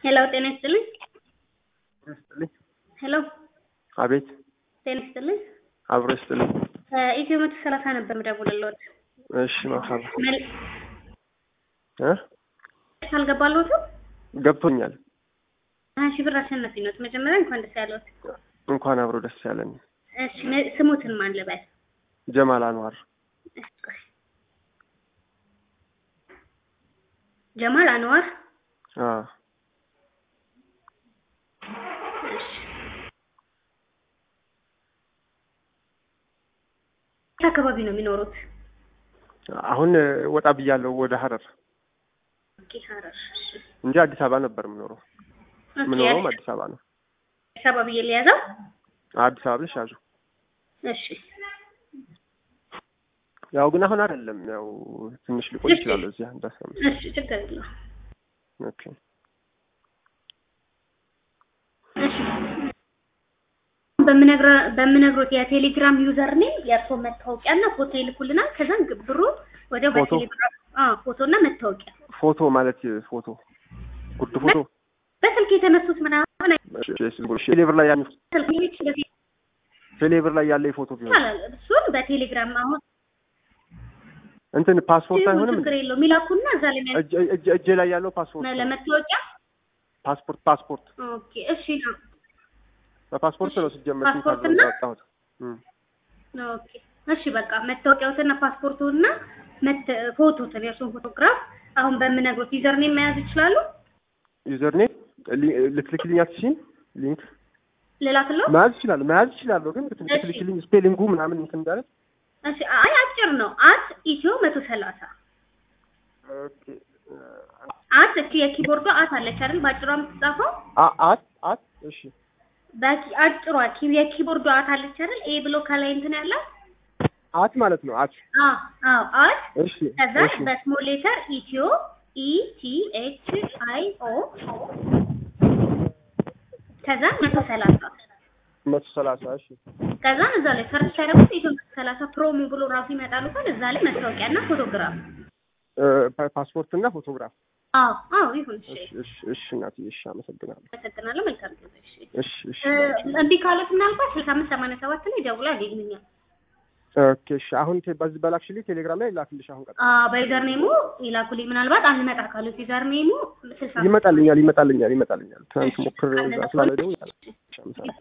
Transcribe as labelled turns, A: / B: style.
A: ሄሎ ጤና ይስጥልኝ።
B: ይስጥልኝ።
A: ሄሎ
B: አቤት
A: ጤና ይስጥልኝ።
B: አብሮ ይስጥልኝ።
A: ኢትዮ መቶ ሰላሳ ነበር የምደውልልዎት።
B: እሺ መርሐባ
A: መል-
B: እ
A: አልገባልዎትም?
B: ገብቶኛል።
A: ሀያ ሺህ ብር አሸናፊ ነዎት። መጀመሪያ እንኳን ደስ ያለዎት።
B: እንኳን አብሮ ደስ ያለን።
A: እሺ ነ- ስሙትን ማን ልበል?
B: ጀማል አንዋር
A: እሺ፣ ቆይ። ጀማል አንዋር።
B: አ
A: እሺ። የት አካባቢ ነው የሚኖሩት?
B: አሁን እ, ወጣ ብያለሁ ወደ ሀረር
A: ኦኬ፣ ሀረር። እሺ።
B: እንጂ አዲስ አበባ ነበር የምኖረው።
A: ኦኬ፣
B: የምኖረውም አዲስ አበባ ነው።
A: አዲስ አበባ ብዬ ልያዘው?
B: አዲስ አበባ ብለሽ ያዙ።
A: እሺ።
B: ያው ግን አሁን አይደለም። ያው ትንሽ ሊቆይ ይችላል እዚህ አንድ አስራ አምስት
A: እሺ፣ ችግር የለውም።
B: ኦኬ
A: እሺ በምነግረ- በምነግሮት የቴሌግራም ዩዘር ኔም የእርስዎ መታወቂያና ፎቶ ይልኩልናል። ከዛም ግ- ብሩ ወዲያው
B: ፎቶ?
A: በቴሌግራም አዎ፣ ፎቶና መታወቂያ
B: ፎቶ ማለት ፎቶ ጉርድ ፎቶ
A: በስልክ የተነሱት ምናምን
B: ቴሌብር ላይ ያለ
A: ስልክ በፊት
B: ቴሌብር ላይ ያለ ፎቶ ቢሆን
A: ይቻላል። እሱን በቴሌግራም አሁን
B: እንትን ፓስፖርት አይሆንም
A: ችግር የለውም ይላኩና እዛ ላይ የሚያ-
B: እጅ እጅ እጄ ላይ ያለው ፓስፖርት ነው።
A: ለመታወቂያ
B: ፓስፖርት ፓስፖርት
A: ኦኬ፣ እሺ ነው
B: በፓስፖርት ነው ሲጀመር
A: ፓስፖርት
B: ሲታዘዝ
A: እና?
B: ያወጣሁት። እም።
A: ኦኬ፣ እሺ በቃ መታወቂያውትና ፓስፖርቱና መት ፎቶትን የእሱን ፎቶግራፍ አሁን በምነግሮት ዩዘር ኔም መያዝ ይችላሉ።
B: ዩዘር ኔም ልትልክልኝ አትችይም? ሊንክ
A: ልላክለው?
B: መያዝ ይችላል መያዝ ይችላለሁ፣ ግን
A: እሺ።
B: ልትልክልኝ ስፔሊንጉ ምናምን እንትን እንዳለ
A: እሺ አይ አጭር ነው። አት ኢትዮ መቶ ሰላሳ
B: ኦኬ
A: አት እቺ የኪቦርዷ አት አለች አይደል? በአጭሯ የምትጻፈው
B: አ- አት አት እሺ
A: በቂ አጭሯ ኪ- የኪቦርዷ አት አለች አይደል? ኤ ብሎ ከላይ እንትን ያላት
B: አት ማለት ነው አት
A: አዎ አዎ አት
B: እሺ
A: ከዛ
B: እሺ
A: በስሞል ሌተር ኢትዮ ኢ ቲ ኤች አይ ኦ ከዛ መቶ ሰላሳ
B: መቶ ሰላሳ እሺ
A: ከዛ እዛ ላይ ሰርች ሲያደርጉት ኢትዮ መቶ ሰላሳ ፕሮሞ ብሎ ራሱ ይመጣሉ። ግን እዛ ላይ መታወቂያና ፎቶግራፍ
B: እ፣ ፓ- ፓስፖርት እና ፎቶግራፍ
A: አዎ አዎ ይሁን። እሺ
B: እሺ እሺ እሺ እናትዬ እሺ አመሰግናለሁ
A: አመሰግናለሁ። መልካም ጊዜ። እሺ
B: እሺ እሺ
A: እ፣ እንዲህ ካሉት ምናልባት ስልሳ አምስት ሰማንያ ሰባት ላይ ደውላ ያገኙኛል።
B: ኦኬ እሺ አሁን ቴ- በዚህ በላክሽልኝ ቴሌግራም ላይ ላክልሽ አሁን ቀጥ
A: አዎ በዩዘር ኔሙ ይላኩልኝ። ምናልባት አልመጣ ካሉት ዩዘር ኔሙ ስልሳ
B: ይመጣልኛል ይመጣልኛል ይመጣልኛል ትናንት
A: እሺ፣
B: ሞክር
A: እንደዛ
B: ስላለ
A: ከሆነ
B: ደግሞ
A: እሺ።
B: ይመጣል። እሺ አመሰግናለሁ